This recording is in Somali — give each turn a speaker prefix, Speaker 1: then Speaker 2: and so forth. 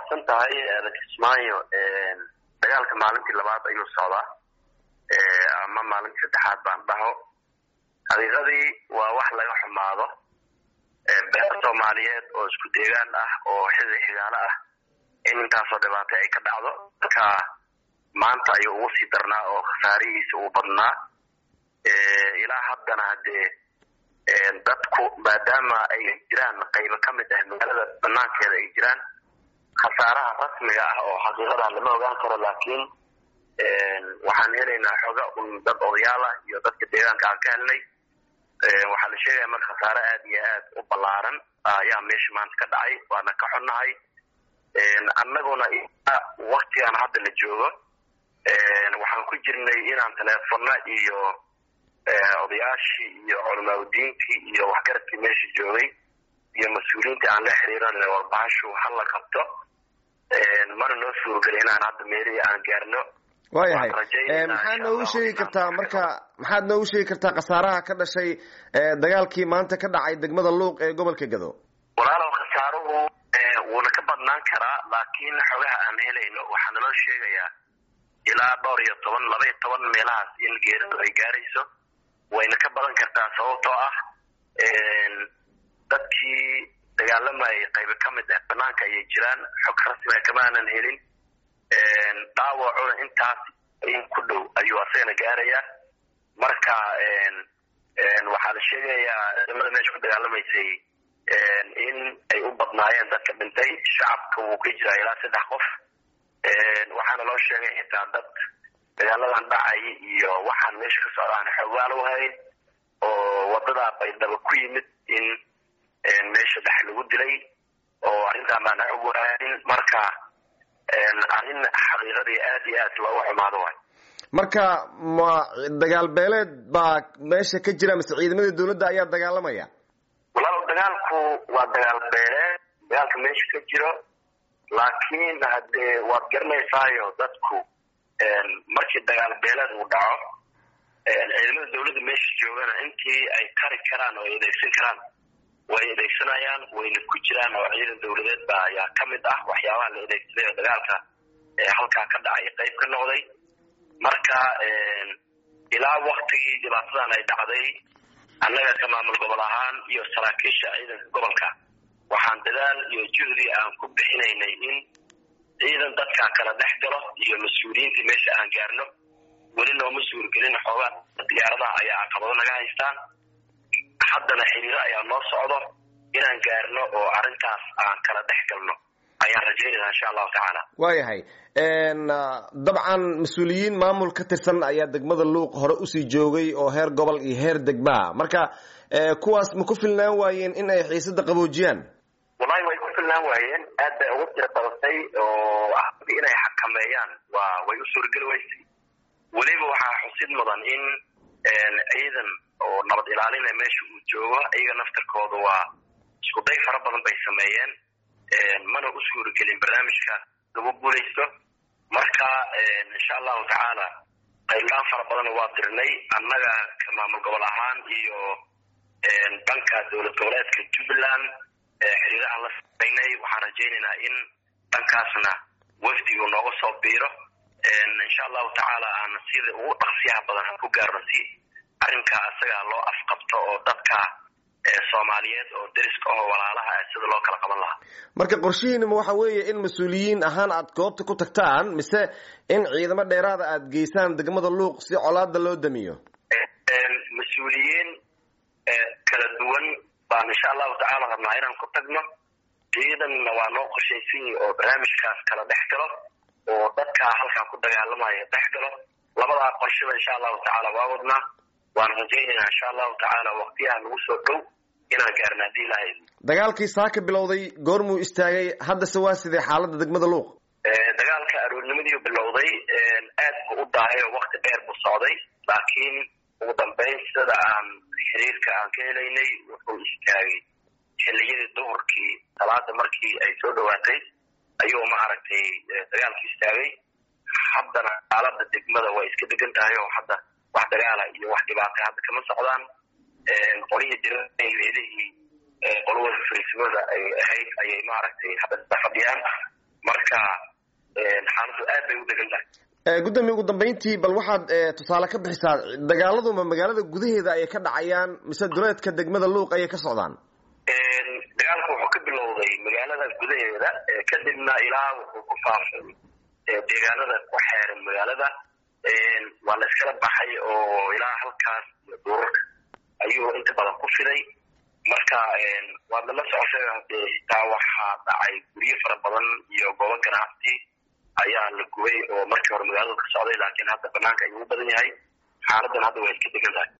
Speaker 1: mahadsan tahay kismaayo dagaalka maalintii labaad ayuu socdaa ama maalintii saddexaad baan dhaho xaqiiqadii waa wax laga xumaado beer soomaaliyeed oo isku deegaan ah oo xili xigaalo ah in intaasoo dhibaatay ay ka dhacdo marka maanta ayuu ugu sii darnaa oo khasaarihiisa uu badnaa ilaa haddana haddee dadku maadaama ay jiraan qaybo ka mid ah magaalada banaankeeda ay jiraan khasaaraha rasmiga ah oo xaqiiqada lama ogaan karo laakiin waxaan helaynaa xoga un dad odayaal ah iyo dadka deegaanka aan ka helnay waxaa la sheegaya marka khasaare aad iyo aad u ballaaran ayaa meesha maanta ka dhacay waana ka xunnahay annaguna waktigan hadda la joogo waxaan ku jirnay inaan teleefona iyo odayaashii iyo culamaauddiintii iyo waxgaradkii meesha joogay iyo mas-uuliyiintii aan la xiriiran warbahashu hala qabto mana noo suurogeli inaan hadda meelihii aan gaarno
Speaker 2: waayahay maxaad noogu sheegi kartaa marka maxaad noogu sheegi kartaa khasaaraha ka dhashay dagaalkii maanta ka dhacay degmada luuq ee gobolka gado
Speaker 1: walaalow khasaaruhu wuuna ka badnaan karaa laakiin xogaha aan helayno waxaa naloo sheegayaa ilaa dhowr iyo toban laba iyo toban meelahaas in geeridu ay gaarayso wayna ka badan kartaa sababtoo ah dadkii dagaalamayay qaybo ka mid ah banaanka ayay jiraan xog rasmiga kama aanan helin dhaawacuna intaas in ku dhow ayuu asagana gaarayaa marka waxaa la sheegayaa ciidamada meesha ku dagaalamaysay in ay u badnaayeen dadka dhintay shacabka wuu ka jiraa ilaa saddex qof waxaana loo sheegay xitaa dad dagaaladan dhacay iyo waxaan meesha ka socdaan xoogaal u hayn oo wadadaa baydhabo ku yimid in meesha dhex lagu dilay oo arrintaan baana xog waanin marka arrin xaqiiqadii aad iyo aad looga xumaado waay
Speaker 2: marka ma dagaal beeleed baa meesha ka jira mise ciidamada dawladda ayaa dagaalamaya
Speaker 1: walaalow dagaalku waa dagaal beeleed dagaalka meesha ka jiro laakiin haddee waad garanaysaayo dadku markii dagaal beeleed uu dhaco ciidamada dawladda meesha joogana intii ay kari karaan oo ay adeegsan karaan way adeegsanayaan wayna ku jiraan oo ciidan dawladeed ba ayaa ka mid ah waxyaabaha la adeegsaday oo dagaalka halkaa ka dhacay qayb ka noqday marka ilaa waktigii dhibaatadan ay dhacday annaga ka maamul gobol ahaan iyo saraakiisha ciidanka gobolka waxaan dadaal iyo juhdi aan ku bixinaynay in ciidan dadkaa kala dhex galo iyo mas-uuliyiinta meesha aan gaarno weli nooma suurgelin xoogaa diyaaradaha ayaa caqabado naga haystaan haddana xiriiro ayaa noo socdo inaan gaarno oo arrintaas aan kala dhex galno ayaan rajaynayna insha allahu tacaala
Speaker 2: waayahay dabcan mas-uuliyiin maamul ka tirsan ayaa degmada luuq hore usii joogay oo heer gobol iyo heer degmaa marka kuwaas ma ku filnaan waayeen in ay xiisada qaboojiyaan
Speaker 1: wallahi way ku filnaan waayeen aad bay ugu tira badatay oo inay xakameeyaan waa way u suurageli weysay weliba waxaa xusid mudan in ciidan oo nabad ilaalina meesha uu joogo iyaga naftarkooda waa isku day fara badan bay sameeyeen mana u suuragelin barnaamijka lagu guulaysto marka insha allahu tacaala qaylaan fara badan waa dirnay annaga ka maamul gobol ahaan iyo dhanka dowlad goboleedka jubbaland xiriir aan la samaynay waxaan rajaynaynaa in dhankaasna wafdigu nooga soo biiro insha allahu tacaala aan sida ugu dhaqsiyaha badan aan ku gaarno si arrinka asaga loo afqabto oo dadka soomaaliyeed oo deriska aho walaalaha sida loo kala qaban lahaa
Speaker 2: marka qorshihiinima waxa weeye in mas-uuliyiin ahaan aad goobta ku tagtaan mise in ciidamo dheeraada aad geysaan degmada luuq si colaada loo damiyo
Speaker 1: mas-uuliyiin kala duwan baan insha allahu tacaala rabnaa inaan ku tagno ciidanna waa noo qorshaysan yihi oo barnaamijkaas kala dhex galo oo dadka halkaa ku dagaalamaya dhex galo labadaa qorshaba insha allahu tacaala waa wadnaa waan rajaynaynaa insha allahu tacaala waktiyaha nagu soo dhow inaan gaarna haddii ilahay
Speaker 2: dagaalkii saaka bilowday goormuu istaagay haddase waa sidee xaaladda degmada luuq
Speaker 1: dagaalka aroornimadii bilowday aad buu u daahay oo wakti dheer buu socday laakiin ugu dambeyn sida aan xiriirka aan ka helaynay wuxuu istaagay xilliyadii duhurkii salaada markii ay soo dhawaatay ayuu ma aragtay dagaalki istaagay haddana xaalada degmada way iska degan tahay oo hadda wax dagaala iyo wax dhibaata hadda kama socdaan qolihii direlihii qolowada fariismada ay ahayd ayay maaragtay hadda fadhiyaan marka marka xaaladdu aad bay u degan tahay
Speaker 2: gudoomiye ugu dambeyntii bal waxaad tusaale ka bixisaa dagaaladuma magaalada gudaheeda ayay ka dhacayaan mise duleedka degmada luuq ayay ka socdaan
Speaker 1: dagaalku wuxuu ka bilowday magaalada gudaheeda kadibna ilaa wuxuu ku faafay deegaanada ku xeeran magaalada waa la iskala baxay oo ilaa halkaas iyo duurarka ayuu inta badan ku fiday marka waad lala socoshay hadee xitaa waxaa dhacay guryo fara badan iyo goobo ganacsi ayaa la gubay oo markii hore magaaladu ka socday laakiin hadda banaanka ayuu u badan yahay xaaladan hadda way iska degan tahay